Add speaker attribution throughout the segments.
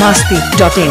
Speaker 1: masti.in.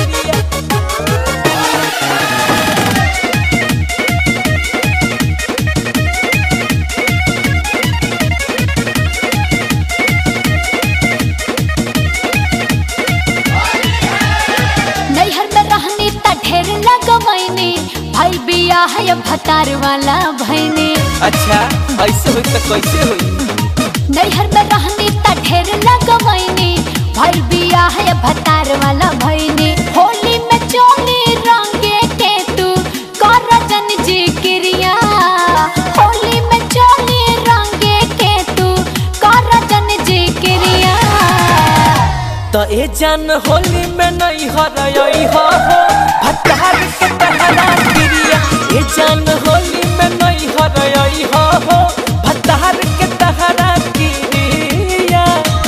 Speaker 2: नैहर में रहनी त ढेर लगवैनी भाई बिया है भतार वाला भैनी
Speaker 3: अच्छा ऐसे होई तो कैसे होई
Speaker 2: नैहर में रहनी त ढेर लगवैनी भाई बिया है भतार वाला भैनी होली में चोली रंगे के तू कर जन जी क्रिया होली में चोली रंगे के तू कर जन जी क्रिया
Speaker 3: तो ए जान होली में नहीं हरई हो हो भतार के तहरा क्रिया ए जान होली में नहीं हरई हो हो भतार के तहरा क्रिया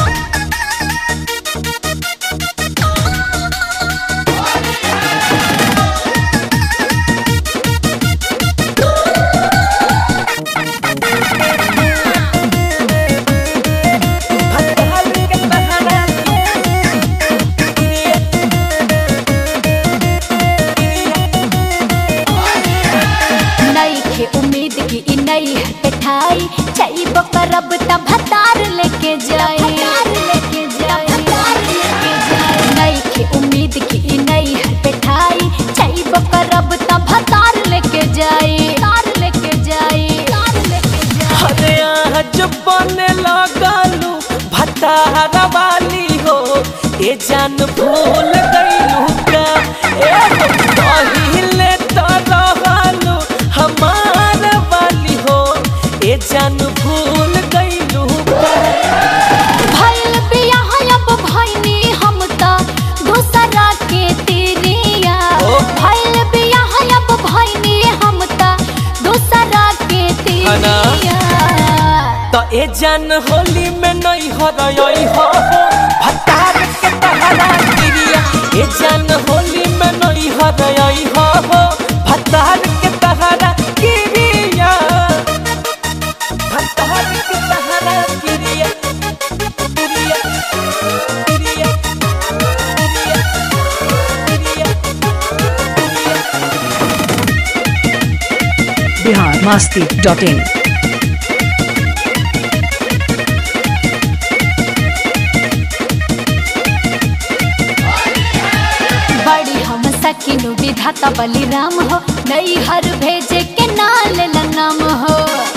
Speaker 3: भतार के तहरा क्रिया
Speaker 2: नई के उम्मीद की ई नई है पिठाई चाहिए करब त भतार लेके जाए लेके जाए नई के उम्मीद की ई नई है पिठाई चाहिए करब त भतार लेके जाए तार लेके जाए तार लेके जाए
Speaker 3: अरे आज बने लगालू भतारा वाली हो ए जान भूल गईलू का ए हो पहिले तो रहलू हमार वाली हो ए जान भूल गईलू का
Speaker 2: भइल बियाह अब भइनी हम त दूसरा के तेरिया
Speaker 3: ओ।
Speaker 2: भइल बियाह अब भइनी हम त दूसरा के
Speaker 3: हना।
Speaker 2: तेरिया
Speaker 3: तो ए जान होली में नहीं हरई हो हो भतार के तहरा क्रिया ए जान होली में नहीं हरई हो हो भतार के तहरा क्रिया भतार के तहरा क्रिया क्रिया क्रिया
Speaker 1: Bihar masti.in.
Speaker 2: बड़ी हम सकिनु विधाता बलिराम हो नई हर भेजे के नाल नाम हो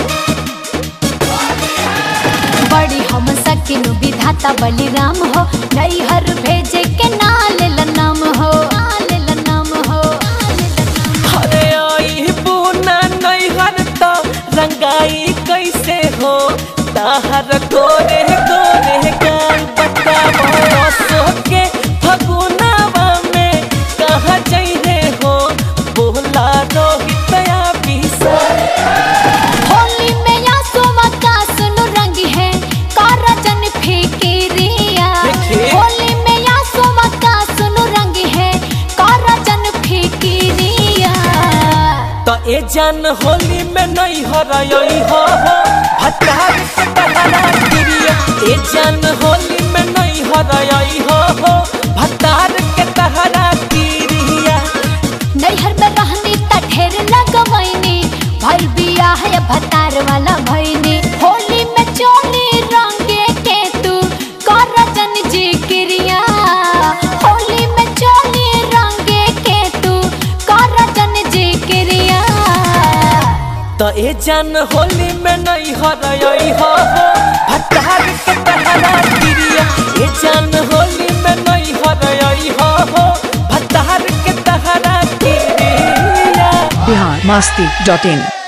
Speaker 2: बड़ी हम सकिनु विधाता बलिराम हो नई हर भेजे के नाल नाम हो नाल नाम हो
Speaker 3: अरे आई बुना नहीं हर तो रंगाई कैसे हो ताहर गोरे गोरे गाल बताओ सो के फगुनावा में कहाँ जइहे हो बोला रोहित या बिसा
Speaker 2: होली में या सोमा का सुनु रंग है कारजन फिकिरिया
Speaker 3: देखिए।
Speaker 2: होली में या सोमा का सुनु रंग है कारजन फिकिरिया
Speaker 3: तो ए जान होली में नहीं हरई हो हो भतार के तहरा क्रिया ए जान होली में नहीं हरई हो हो भतार के तहरा क्रिया
Speaker 2: नैहर में रहनी त ढेर लगवैनी भाई बिया है भतार वाला भैनी होली में चोली रंगे के तू कारजन जी क्रिया होली में चोली रंगे के तू कारजन जी क्रिया
Speaker 3: तो ए जान होली में नहीं हरई हो हो भतार के तहरा क्रिया ए जान होली में नहीं हरई हो हो भतार के तहरा क्रिया
Speaker 1: Bihar masti.in.